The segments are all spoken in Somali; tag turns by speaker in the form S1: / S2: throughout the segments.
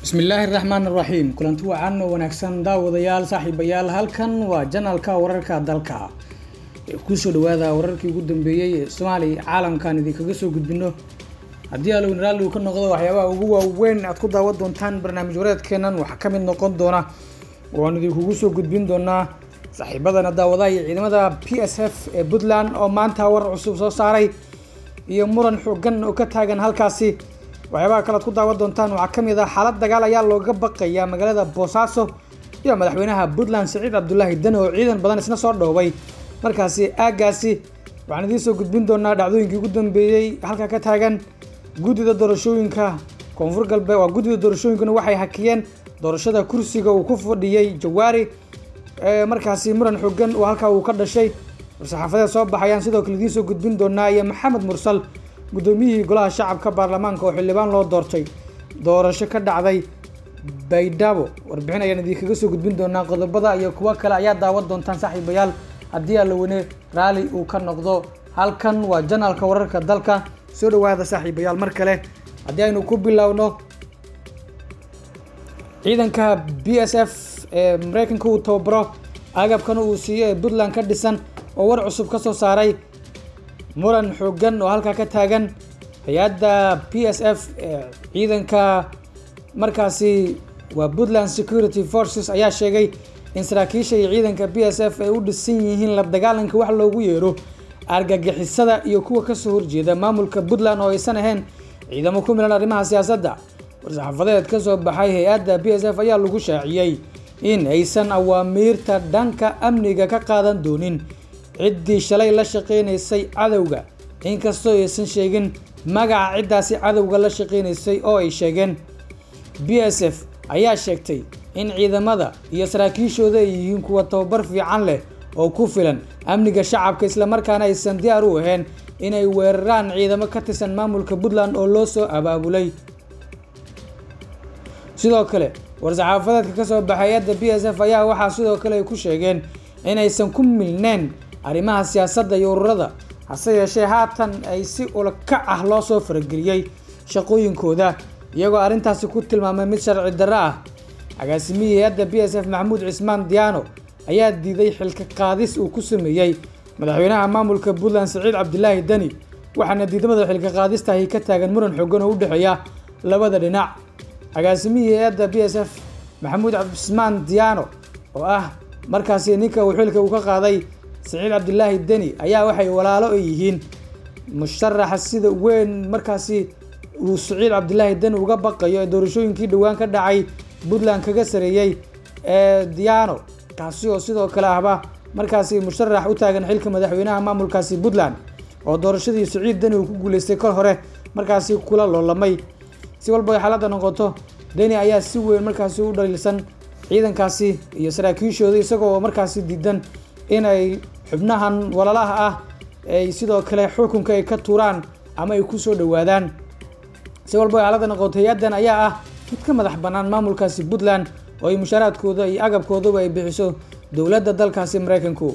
S1: bismillaahi raxmaan raxiim kulanti wacan oo wanaagsan daawadayaal saaxiibayaal halkan waa janalka wararka dalka kusoo dhawaada wararkii ugu dambeeyey ee soomaaliya caalamkan idinkaga soo gudbino haddii alowin raalli uu ka noqdo waxyaabaha ugu waaweyn aad ku daawan doontaan barnaamij wareedkeenan waxaa ka mid noqon doona waan idinkugu soo gudbin doonaa saaxiibadana daawadaha iyo ciidamada p s f ee puntland oo maanta war cusub soo saaray iyo muran xoogan oo ka taagan halkaasi waxyaabaha kale ad ku daawan doontaan waxaa ka mid ah xaalad dagaal ayaa looga baqayaa magaalada boosaaso iyo madaxweynaha puntland saciid cabdulaahi dane oo ciidan badan isna soo dhoobay markaasi aagaasi waxaan idiin soo gudbin doonaa dhacdooyinkii ugu dambeeyey halkaa ka taagan guddida doorashooyinka koonfur galbeed waa guddida doorashooyinkuna waxay hakiyeen doorashada kursiga uu ku fadhiyey jawaari markaasi muran xoogan oo halkaa uu ka dhashay war-saxaafadeed soo baxayaan sidoo kale idiin soo gudbin doonaa iyo maxamed mursal guddoomiyihii golaha shacabka baarlamaanka oo xildhibaan loo doortay doorasho ka dhacday baydhabo warbixin ayaan idinkaga soo gudbin doonaa qodobada iyo kuwo kale ayaa daawan doontaan saaxiibayaal haddii allaweyne raali uu ka noqdo halkan waa janaalka wararka dalka soo dhawaada saaxiibayaal mar kale haddii aynu ku bilowno ciidanka b s f ee mareykanka uu tababaro agabkana uu siiyo ee puntland ka dhisan oo war cusub ka soo saaray muran xoogan oo halkaa ka taagan hay-adda p s f ee ciidanka markaasi waa puntland security forces ayaa sheegay in saraakiisha iyo ciidanka b s f ay u dhisan yihiin la dagaalanka wax loogu yeero argagixisada iyo kuwa kasoo horjeeda maamulka puntland oo aysan ahayn ciidamo ku milan arrimaha siyaasadda war-saxaafadeed ka soo baxay hay-adda b s f ayaa lagu shaaciyey in aysan awaamiirta dhanka amniga ka qaadan doonin ciddii shalay la shaqaynaysay cadowga inkastoo aysan sheegin magaca ciddaasi cadowga la shaqaynaysay oo ay sheegeen b s f ayaa sheegtay in ciidamada iyo saraakiishooda ay yihiin kuwa tababar fiican leh oo ku filan amniga shacabka islamarkaana aysan diyaar u ahayn inay weeraraan ciidamo ka tirsan maamulka puntland oo loo soo abaabulay sidoo kale war-saxaafadeedka ka soo baxay hay-adda b s f ayaa waxaa sidoo kale ay ku sheegeen inaysan ku milneen arrimaha siyaasadda iyo ururada hase yeeshee haatan ay si ulakac ah loo soo farageliyey shaqooyinkooda iyagoo arrintaasi ku tilmaamay mid sharci darro ah agaasimihii hay-adda b s f maxamuud cismaan diyaano ayaa diiday xilka qaadis uu ku sameeyey madaxweynaha maamulka puntland saciid cabdilaahi deni waxaana diidamada xilka qaadistahi ka taagan muran xoogan oo u dhexeeya labada dhinac agaasimihii hay-adda b s f maxamuud cismaan diyaano oo ah markaasi ninka uu xilka uu ka qaaday saciid cabdilaahi deni ayaa waxay walaalo ay yihiin musharaxa sida weyn markaasi uu saciid cabdilaahi deni uga baqayo ee doorashooyinkii dhowaan ka dhacay puntland kaga sareeyey ee diyaano kaasi oo sidoo kale ahba markaasi musharax u taagan xilka madaxweynaha maamulkaasi puntland oo doorashadii saciid deni uu ku guuleystay kor hore markaasi kula loolamay si walba ay xaaladda noqoto deni ayaa si weyn markaasi u dhaliilsan ciidankaasi iyo saraakiishooda isagoo markaasi diidan inay xubnahan walalaha ah ay sidoo kale xukunka ay ka tuuraan ama ay kusoo dhowaadaan si walba ay xaaladda noqoto hay-addan ayaa ah mid ka madax bannaan maamulkaasi puntland oo ay mushaaraadkooda iyo agabkooduba ay bixiso dowladda dalkaasi mareykanku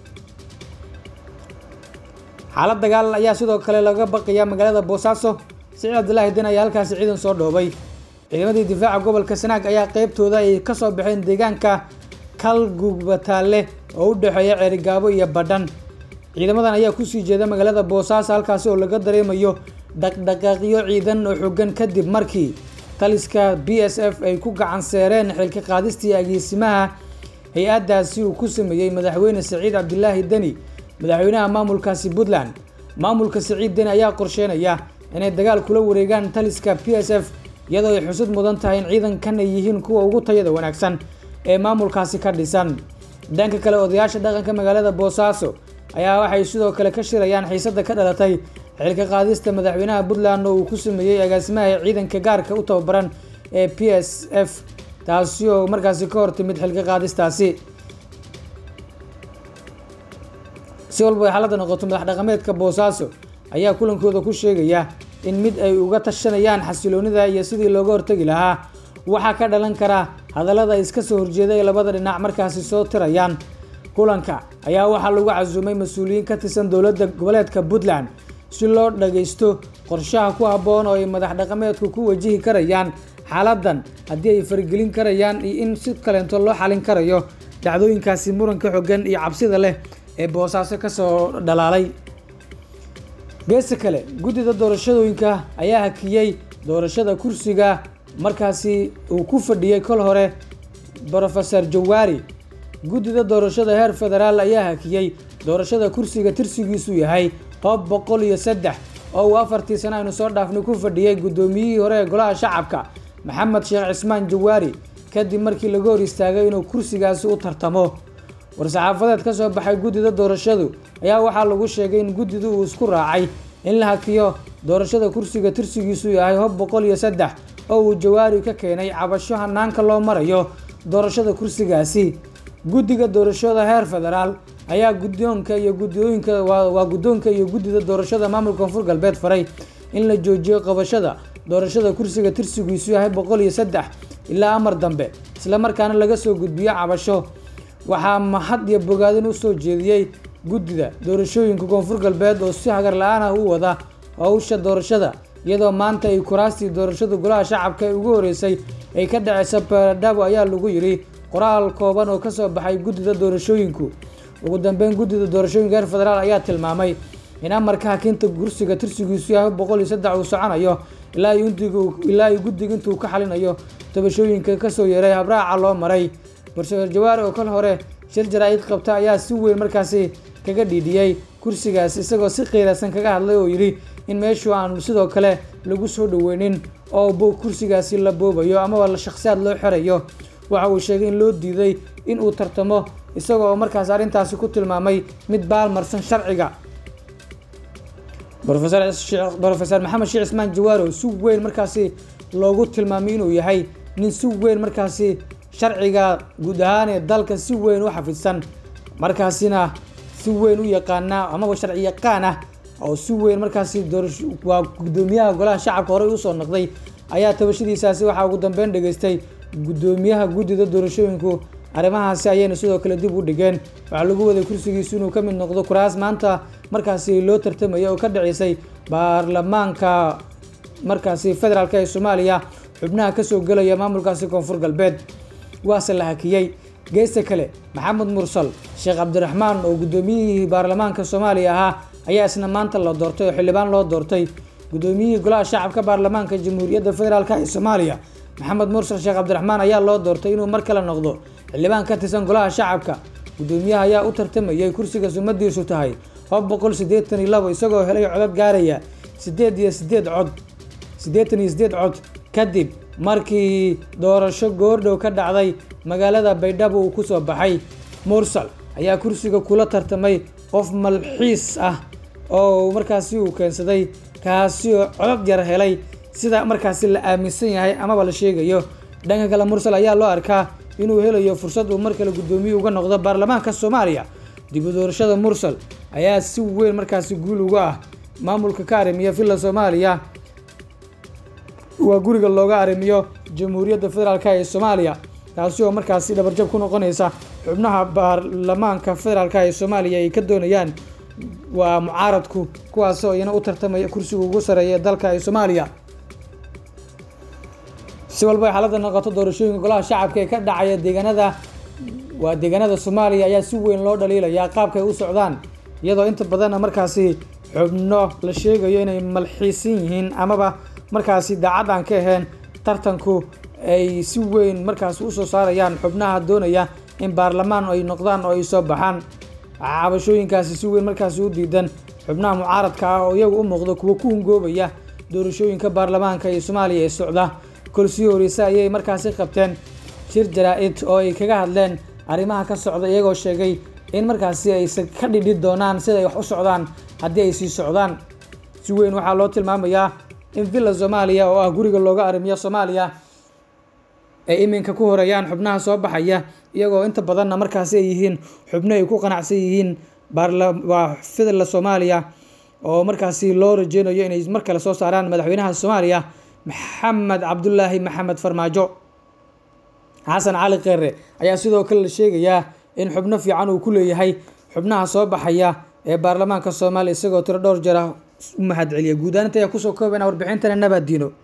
S1: xaalad dagaal ayaa sidoo kale laga baqayaa magaalada boosaaso saciid cabdilaahi den ayaa halkaasi ciidan soo dhoobay ciidamadii difaaca gobolka sanaag ayaa qeybtooda ay ka soo baxeen deegaanka kalgubataale oo u dhexeeya ceerigaabo iyo badhan ciidamadan ayaa kusii jeeda magaalada boosaaso halkaasi oo laga dareemayo dhaqdhaqaaqyo ciidan oo xoogan kadib markii taliska b s f ay ku gacan seereen xilka qaadistii ageesimaha hay-addaasi uu ku sameeyey madaxweyne saciid cabdilaahi deni madaxweynaha maamulkaasi puntland maamulka saciid deni ayaa qorsheynaya inay dagaal kula wareegaan taliska p s f iyadoo ay xusud mudan tahay in ciidankan ay yihiin kuwa ugu tayada wanaagsan ee maamulkaasi ka dhisan dhanka kale odayaasha dhaqanka magaalada boosaaso ayaa waxay sidoo kale ka shirayaan xiisadda ka dhalatay xilka qaadista madaxweynaha puntland oo uu ku sameeyey agaasimaha ciidanka gaarka u tababaran ee p s f taasi oo markaasi ka hortimid xilka qaadistaasi si walba ay xaaladda noqoto madax dhaqameedka boosaaso ayaa kulankooda ku sheegaya in mid ay uga tashanayaan xasiloonida iyo sidii looga hortegi lahaa waxaa ka dhalan kara hadallada iska soo horjeeda ee labada dhinac markaasi soo tirayaan kulanka ayaa waxaa lagu casuumay mas-uuliyiin ka tirsan dowladda goboleedka puntland si loo dhagaysto qorshaha ku habboon oo ay madax dhaqameedku ku wajihi karayaan xaaladan haddii ay faragelin karayaan iyo in si kaleento loo xalin karayo dhacdooyinkaasi muranka xogan iyo cabsida leh ee boosaaso kasoo dhalaalay geesta kale guddida doorashadooyinka ayaa hakiyey doorashada kursiga markaasi uu ku fadhiyey kol hore brofeor jawaari guddida doorashada heer federaal ayaa hakiyey doorashada kursiga tirsigiisu yahay hoob boqol iyo saddex oo uu afartii sano aynu soo dhaafnay ku fadhiyey guddoomiyihii hore ee golaha shacabka maxamed sheekh cismaan jawaari kadib markii laga hor istaagay inuu kursigaasi u tartamo war-saxaafadeed ka soo baxay guddida doorashadu ayaa waxaa lagu sheegay in guddidu uu isku raacay in la hakiyo doorashada kursiga tirsigiisu yahay hob boqol iyo saddex oo uu jawaari ka keenay cabasho hanaanka loo marayo doorashada kursigaasi guddiga doorashada heer federaal ayaa guddoonka iyo guddooyinka waa guddoonka iyo guddida doorashada maamulka koonfur galbeed faray in la joojiyo qabashada doorashada kursiga tirsigiisu yahay boqol iyo saddex ilaa amar dambe islamarkaana laga soo gudbiyo cabasho waxaa mahad iyo bogaadin u soo jeediyey guddida doorashooyinka koonfur galbeed oo si hagar la-aan ah u wada howsha doorashada iyadoo maanta ay kuraastii doorashada golaha shacabka ee ugu horeysay ay ka dhaceysa baradhabo ayaa lagu yidhi qoraal kooban oo kasoo baxay guddida doorashooyinku ugu dambeyn guddida doorashooyinka heer federaal ayaa tilmaamay in amarka hakinta kursiga tirsigiisu yahay boqol iyo saddex uu soconayo ilaa ilaa iyo guddiga intuu ka xalinayo tabashooyinka kasoo yeeray habraaca loo maray barsoor jawaari oo kal hore shir jaraa-id qabta ayaa si weyn markaasi kaga dhiidhiyey kursigaas isagoo si qiiraysan kaga hadlay oo yidhi in meeshu aan sidoo kale lagu soo dhaweynin oo kursigaasi la boobayo amaba shakhsiyaad loo xerayo waxa uu sheegay in loo diiday in uu tartamo isaga oo markaas arrintaasi ku tilmaamay mid baalmarsan sharciga brofeor maxamed sheekh cismaan jawaari oo si weyn markaasi loogu tilmaamay inuu yahay nin si weyn markaasi sharciga guud ahaan ee dalka si weyn u xafidsan markaasina si weyn u yaqaana amaba sharci yaqaan ah oo si weyn markaasi waa guddoomiyaha golaha shacabka horey usoo noqday ayaa tabashadiisaasi waxaa ugu dambeyn dhageystay guddoomiyaha guddida doorashooyinku arrimahaasi ayayna sidoo kale dib u dhigeen waxaa lagu waday kursigiisu inuu ka mid noqdo kuraas maanta markaasi loo tartamaya oo ka dhaceysay baarlamaanka markaasi federaalk ee soomaaliya xubnaha kasoo gelaya maamulkaasi koonfur galbeed waase la hakiyey geesta kale maxamed mursal sheekh cabdiraxmaan oo guddoomiyihii baarlamaanka soomaaliya ahaa ayaa isna maanta la doortay oo xildhibaan loo doortay guddoomiyihii golaha shacabka baarlamaanka jamhuuriyadda federaalk ee soomaaliya maxamed mursal sheekh cabdiraxmaan ayaa loo doortay inuu mar kale noqdo xildhibaan ka tirsan golaha shacabka guddoomiyaha ayaa u tartamayay kursiga sumadiisu tahay hob boqol siddeetan iyo labo isagoo helay codad gaaraya siddeed iyo siddeed cod siddeetan iyo siddeed cod kadib markii doorasho goordhow ka dhacday magaalada baydhabo uu kusoo baxay mursal ayaa kursiga kula tartamay qof malxiis ah oo markaasi uu keensaday kaasi oo codad yar helay sida markaasi la aaminsan yahay amaba la sheegayo dhanka kale mursal ayaa loo arkaa inuu helayo fursad uu mar kale guddoomiye uga noqdo baarlamaanka soomaaliya dib u doorashada mursal ayaa si weyn markaasi guul uga ah maamulka ka arrimiya villa soomaaliya waa guriga looga arrimiyo jamhuuriyadda federaalk ee soomaaliya taasi oo markaasi dhabarjab ku noqonaysa xubnaha baarlamaanka federaalk ee soomaaliya ay ka doonayaan waa mucaaradku kuwaasoo iyana u tartamaya kursiga ugu sareeya ee dalka ee soomaaliya si walba ay xaaladda noqoto doorashooyinka golaha shacabka ee ka dhacaya deegaanada waa deegaanada soomaaliya ayaa si weyn loo dhaliilayaa qaabka ay u socdaan iyadoo inta badanna markaasi xubno la sheegayo inay malxiisan yihiin amaba markaasi daacad aan ka ahayn tartanku ay si weyn markaasi usoo saarayaan xubnaha doonaya in baarlamaan ay noqdaan oo ay soo baxaan cabashooyinkaasi si weyn markaasi u diidan xubnaha mucaaradka ah oo iyagu u muuqda kuwo ku hungoobaya doorashooyinka baarlamaanka ee soomaaliya ee socda kolsii horeyse ayay markaasi qabteen shir jaraa-id oo ay kaga hadleen arrimaha ka socda iyagoo sheegay in markaasi aysan ka dhidhi doonaan sida ay wax u socdaan haddii ay sii socdaan si weyn waxaa loo tilmaamayaa in villa soomaaliya oo ah guriga looga arrimiyo soomaaliya ay iminka ku horeeyaan xubnaha soo baxaya iyagoo inta badanna markaasi ay yihiin xubno ay ku qanacsan yihiin baarlawaa villa soomaaliya oo markaasi loo rajeynayo inay mar kale soo saaraan madaxweynaha soomaaliya maxamed cabdulaahi maxamed farmaajo xasan cali kheere ayaa sidoo kale la sheegayaa in xubno fiican uu ku leeyahay xubnaha soo baxaya ee baarlamaanka soomaaliya isagoo tiro dhowr jeer ah u mahad celiya guud ahaan inta ayaa kusoo koobayna warbixintana nabaad diino